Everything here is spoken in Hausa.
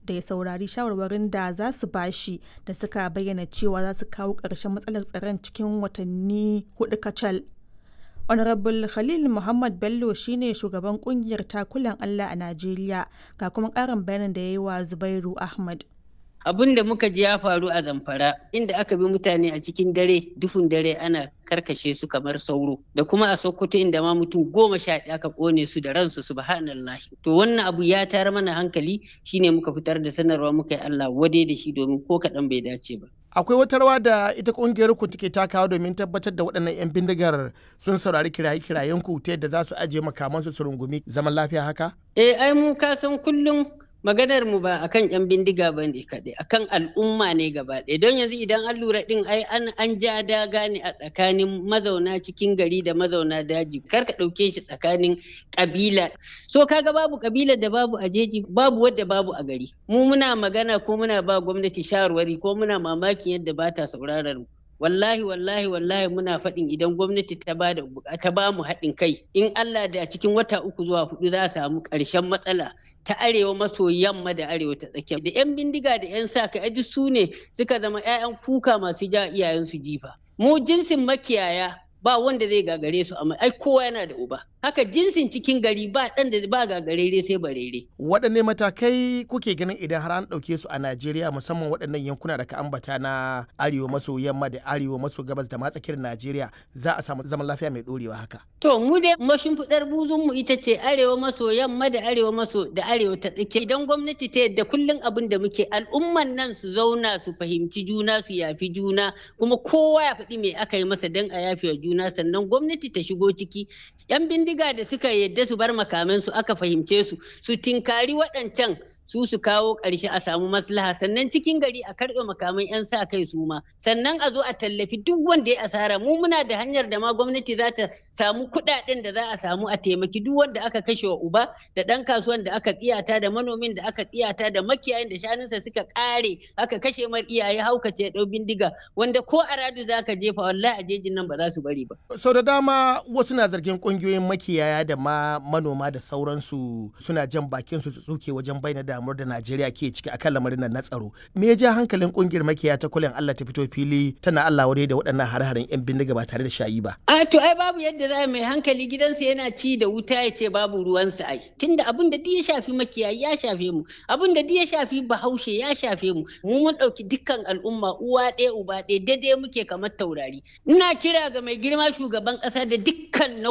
da ya saurari shawarwarin da za su bashi da suka bayyana cewa za su kawo ƙarshen matsalar tsaron cikin watanni hudu kacal. Honorable Khalil Muhammad Bello shine shugaban kungiyar takulan Allah a Najeriya ga kuma ƙarin bayanin da ya yi wa Zubairu Ahmad. abin da muka ji ya faru a zamfara inda aka bi mutane a cikin dare dufun dare ana karkashe su kamar sauro da kuma a sokoto inda ma mutum goma sha ɗaya aka kone su da ransu subhanallah to wannan abu ya tayar mana hankali shine muka fitar da sanarwa muka yi Allah wade da shi domin ko kaɗan bai dace ba akwai wata rawa da ita kungiyar ku take takawa domin tabbatar da waɗannan 'yan bindigar sun saurari kiraye-kirayen ku ta yadda za su ajiye makamansu su rungumi zaman lafiya haka eh ai mu ka san kullum maganar mu ba akan yan bindiga ba ne kaɗai akan al'umma ne gaba ɗaya don yanzu idan an lura ɗin ai an an ja daga ne a tsakanin mazauna cikin gari da mazauna daji kar ka ɗauke shi tsakanin ƙabila so kaga babu ƙabilar da babu a jeji babu wadda babu a gari mu muna magana ko muna ba gwamnati shawarwari ko muna mamakin yadda ba ta sauraron mu wallahi wallahi wallahi muna faɗin idan gwamnati ta ba ta ba mu haɗin kai in Allah da cikin wata uku zuwa hudu za a samu ƙarshen matsala ta arewa maso yamma da arewa ta tsakiya da 'yan bindiga da 'yan sa ka aji su ne suka zama 'ya'yan kuka masu ja iyayensu jifa mu jinsin makiyaya ba wanda zai gagare su amma ai kowa yana da uba haka jinsin cikin gari ba dan da ba gagarere sai barere waɗanne matakai kuke ganin idan har an ɗauke su a najeriya musamman waɗannan yankuna da ka ambata na arewa maso yamma da arewa maso gabas da matsakiyar najeriya za a samu zaman lafiya mai ɗorewa haka to mu dai mashimfiɗar buzun mu ita ce arewa maso yamma da arewa maso da arewa ta tsakiya idan gwamnati ta yadda kullum abin da muke al'umman nan su zauna su fahimci juna su yafi juna kuma kowa ya faɗi me aka yi masa don a yafe wa juna sannan gwamnati ta shigo ciki yan bindiga da suka yadda su bar makamansu aka fahimce su su tinkari waɗancan su su kawo ƙarshe a samu maslaha sannan cikin gari a karɓe makaman 'yan sa kai su ma sannan a zo a tallafi duk wanda ya asara mu muna da hanyar da ma gwamnati za ta samu kuɗaɗen da za a samu a taimaki duk wanda aka kashe wa uba da ɗan kasuwan da aka tsiyata da manomin da aka tsiyata da makiyayin da shanunsa suka ƙare aka kashe mar iyaye haukace ɗau bindiga wanda ko a radu za ka jefa wallahi a jejin nan ba za su bari ba. sau da dama wasu na zargin ƙungiyoyin makiyaya da ma manoma da sauransu suna jan bakin su tsuke wajen bayyana da damuwar da Najeriya ke ciki akan lamarin nan na tsaro. Me ya ja hankalin kungiyar makiya ta kulen Allah ta fito fili tana Allah wadai da waɗannan hare-haren 'yan bindiga ba tare da shayi ba. A to ai babu yadda za mai hankali gidansa yana ci da wuta ya ce babu ruwansa ai. Tunda abin da ya shafi makiyayi ya shafe mu, abin da ya shafi bahaushe ya shafe mu. Mu mun ɗauki dukkan al'umma uwa ɗaya uba ɗaya daidai muke kamar taurari. Ina kira ga mai girma shugaban ƙasa da dukkan na